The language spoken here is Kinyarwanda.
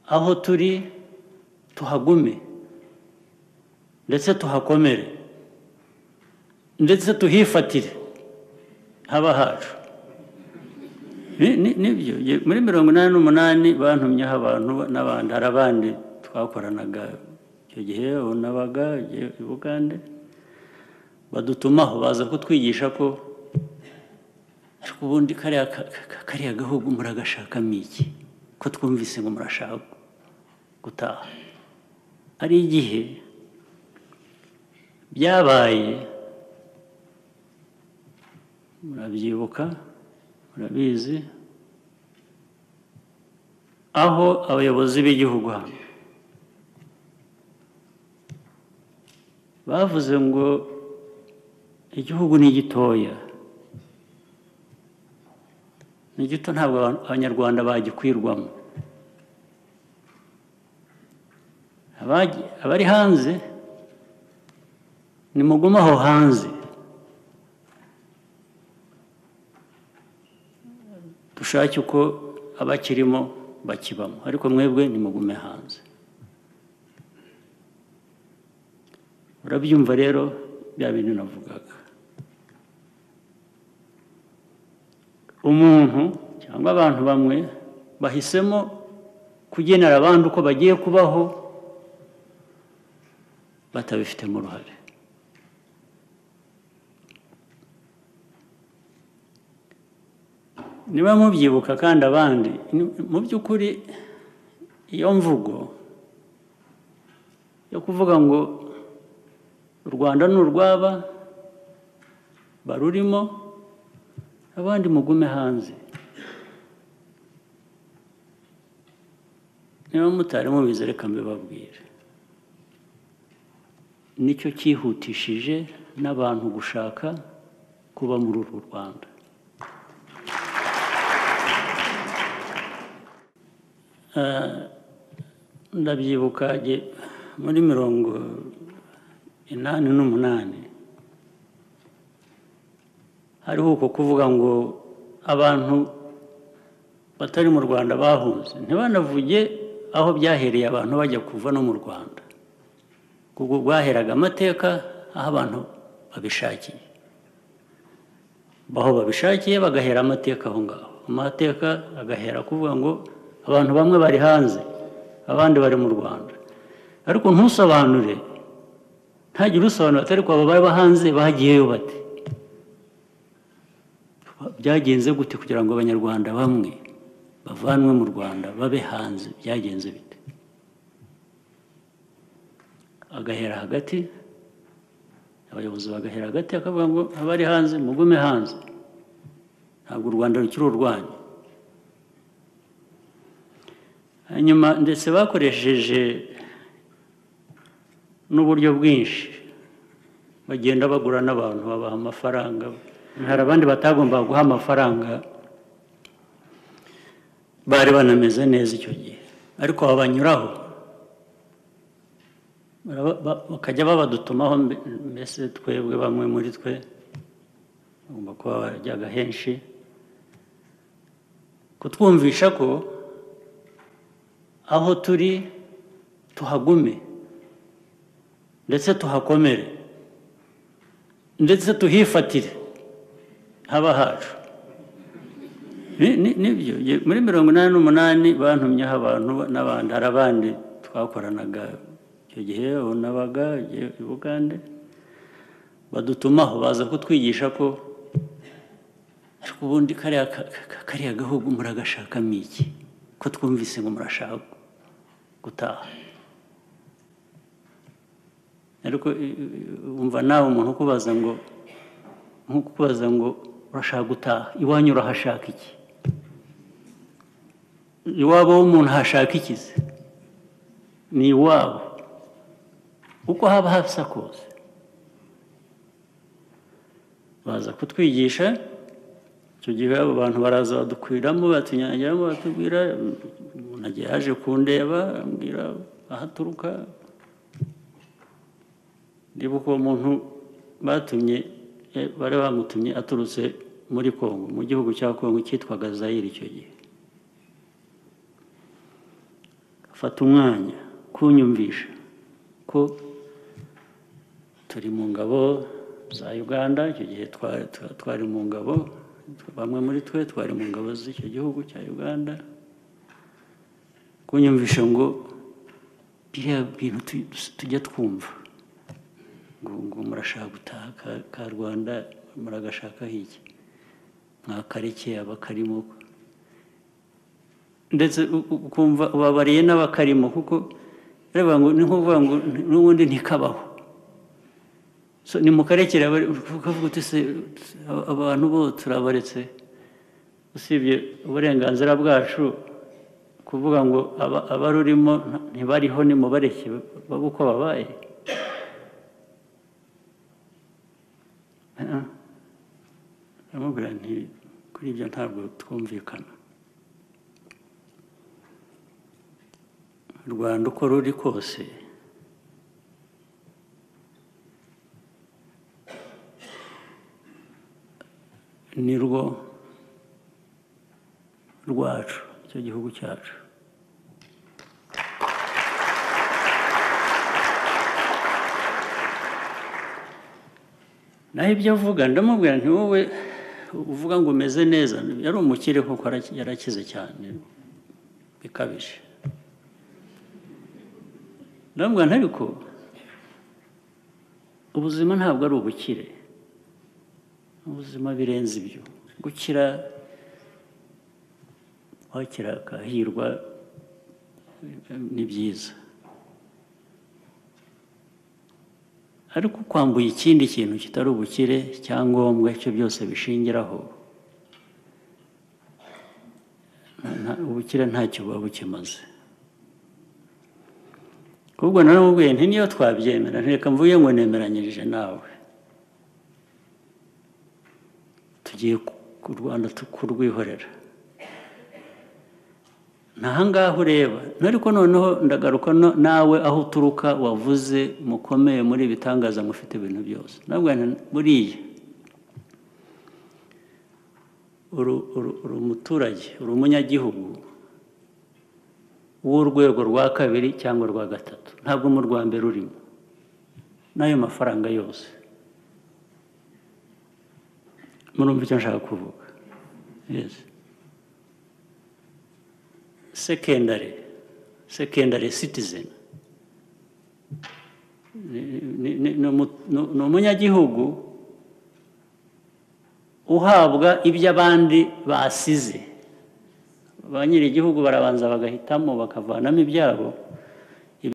aho turi tuhagume ndetse tuhakomere ndetse tuhifatire haba hacu Ni- ni- nibyo Ye- muri mirongo inani n'umunani bantumyeho abantu n'abandi hari abandi twakoranaga icyo gihe ubu nabaga i- i bugande badutumaho baza kutwigisha ko ariko ubundi kariya ka- ka- kariya gahugu muragashakamo iki ko twumvise ngo murashaka gutaha hari igihe byabaye murabyibuka murabizi aho abayobozi b'igihugu hano bavuze ngo igihugu ni gitoya ni gito ntabwo aba- abanyarwanda bagikwirwamo Abagi- abari hanze nimugume aho hanze dushake uko abakirimo bakibamo ariko mwebwe nimugume hanze urabyumva rero bya bintu navugaga umuntu cyangwa abantu bamwe bahisemo kugenera abandi uko bagiye kubaho batabifitemo uruhare niba mubyibuka kandi abandi ni- mu by'ukuri iyo mvugo yo kuvuga ngo u rwanda ni urw'aba barurimo abandi mugume hanze niba mutari mubizi reka mbibabwire nicyo cyihutishije n'abantu gushaka kuba muri uru rwanda ndabyibuka ge- muri mirongo inani n'umunani hariho uko kuvuga ngo abantu batari mu rwanda bahunze ntibanavuge aho byahereye abantu bajya kuva no mu rwanda kuko rwaheraga amateka aho abantu babishakiye aho babishakiye bagahera amateka aho ngaho amateka agahera kuvuga ngo abantu bamwe bari hanze abandi bari mu rwanda ariko ntusobanure ntagire usobanura atari ko abo baba hanze bagiyeyo bate byagenze gute kugira ngo abanyarwanda bamwe bavanwe mu rwanda babe hanze byagenze bite agahera hagati abayobozi bagahera hagati akavuga ngo abari hanze mugume hanze ntabwo u rwanda rukiri urwanyu hanyuma ndetse bakoresheje n'uburyo bwinshi bagenda bagura n'abantu babaha amafaranga hari abandi batagombaga guha amafaranga bari banameze neza icyo gihe ariko babanyuraho Baraba- ba- bakajya babadutumaho mbe- mbese twebwe bamwe muri twe bagomba kuba barajyaga henshi kutwumvisha ko aho turi tuhagume ndetse tuhakomere ndetse tuhifatire haba hacu Ni- ni- nibyo Ye- muri mirongo inani n'umunani bantumyeho abantu n'abandi hari abandi twakoranaga icyo gihe ubu nabaga i- i bugande badutumaho baza kutwigisha ko ariko ubundi kariya ka- ka- kariya gahugu muragashakamo iki ko twumvise ngo murashaka gutaha ariko i- i- wumva nawe umuntu ukubaza ngo nkukubaza ngo urashaka gutaha iwanyu urahashaka iki iwabo w'umuntu hashaka iki se ni iwabo uko haba hasa kose baza kutwigisha icyo gihe abo bantu baraza badukwiramo batunyagiramo batubwira umuntu agiye yaje kundeba ambwira aho aturuka ndibuka uwo muntu batumye eh, bari bamutumye aturutse muri kongo mu gihugu cya kongo cyitwaga zayire icyo gihe fata umwanya kunyumvisha ko turi mu ngabo za uganda icyo gihe twari mu ngabo bamwe muri twe twari mu ngabo z'icyo gihugu cya uganda kunyumvisha ngo biriya bintu tujya twumva ngo murashaka gutaha ka rwanda muragashakaho iki mwakareke abakarimo ndetse ukumva ubabariye n'abakarimo kuko ngo ni nkuvuga ngo n'ubundi ntikabaho ni mukarekera ukavuga uti se abantu bo turabaretse usibye uburenganzira bwacu kuvuga ngo abarurimo ntibariho nimubareke babe uko babaye aramubwira nti kuri ibyo ntabwo twumvikana rwanda uko ruri kose ni rwo rwacu icyo gihugu cyacu naho ibyo avuga ndamubwira nti wowe uvuga ngo umeze neza yari umukire kuko yarakize cyane bikabije ndamubwira nti ariko ubuzima ntabwo ari ubukire ubuzima birenze ibyo gukira wakira akahirwa ni byiza ariko kwambuye ikindi kintu kitari ubukire cyangombwa icyo byose bishingiraho ubukire ntacyo buba bukimaze ahubwo naramubwiye nti niyo twabyemera ntireka mvuye ngo nemeranyirije nawe tugiye ku rwanda kurwihorera ntahangaha ureba ariko noneho ndagaruka nawe aho uturuka wavuze mukomeye muri ibitangaza mufite ibintu byose ntabwo buriya uri umuturage uri umunyagihugu w'urwego rwa kabiri cyangwa rwa gatatu ntabwo mu rwa mbere urimo n'ayo mafaranga yose murumva icyo nshaka kuvuga sekendari sekendari sitizeni ni umunyagihugu uhabwa ibyo abandi basize ba nyir'igihugu barabanza bagahitamo bakavanamo ibyabo